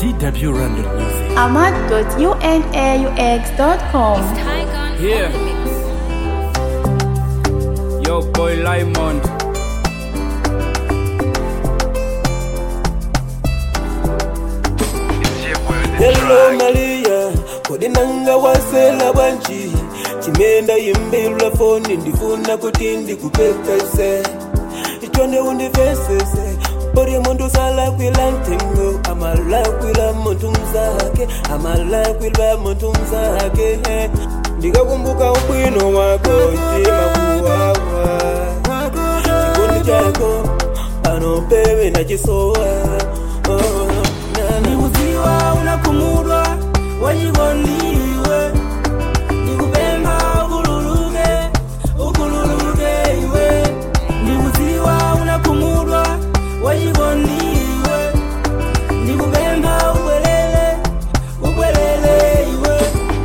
TW Randall Music. ahmad.unaux.com. Yeah. Yo, boy Limon. Hello Maria, kodi nanga wasela bwanji chimenda yimbirwa foni ndifuna kuti ndikupepese ichonde undivesese pori muntu salakwila ntengo amalakwila muntu mzake amalakwila muntu mzake eh. ndikakumbuka ubwino wako timakuwawa chikondi chako panopewe nachisowa oh, na, na. ndikudziwa unakhumudwa wachikondiwe ndikupempha ukhululuke ukhululuke iwe ndikudziwa unakhumudwa wachikondiwe ndikupempha ubwelele ubwelele iwe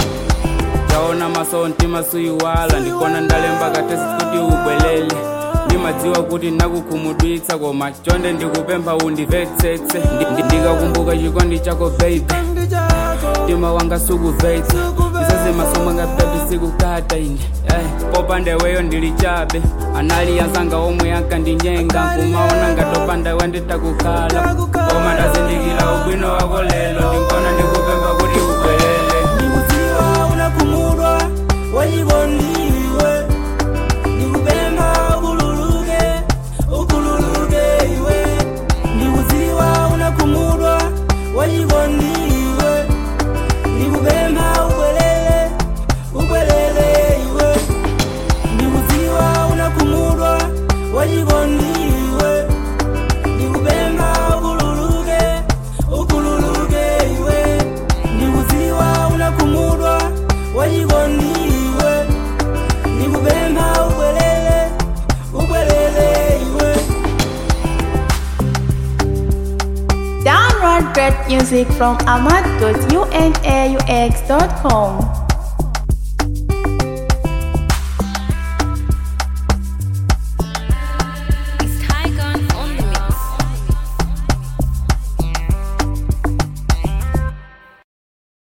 taona maso ntima suyiwala ndikona ndalemba katesi kuti ubwelele ndimadziwa kuti nakukhumudwitsa koma chonde ndikupempha undivetsetse Ndi- ndi- ndikakumbuka chikondi chako baby mtima wanga sukubvetsa izazi masomo nga bebi sikukata ine Eh, popanda iweyo ndili chabe anali yazanga omwe yakandinyenga kumaona ngatopanda iwe nditakukhala koma ndazindikira ubwino wako lelo ndinkona ndikupempha kuti ubwelele ndikudziwa unakhumudwa wachikondiwe ndikupempha ukhululuke ukhululuke iwe ndikudziwa unakhumudwa wachikondiwe ndikupempha ubwelele ubwelele iwe ndikudziwa unakhumudwa wachikondiwe ndikupempha ukhululuke ukhululuke iwe ndikudziwa unakhumudwa wachikondiwe ndikupempha ubwelele ubwelele iwe Download great music from ahmad.unaux.com.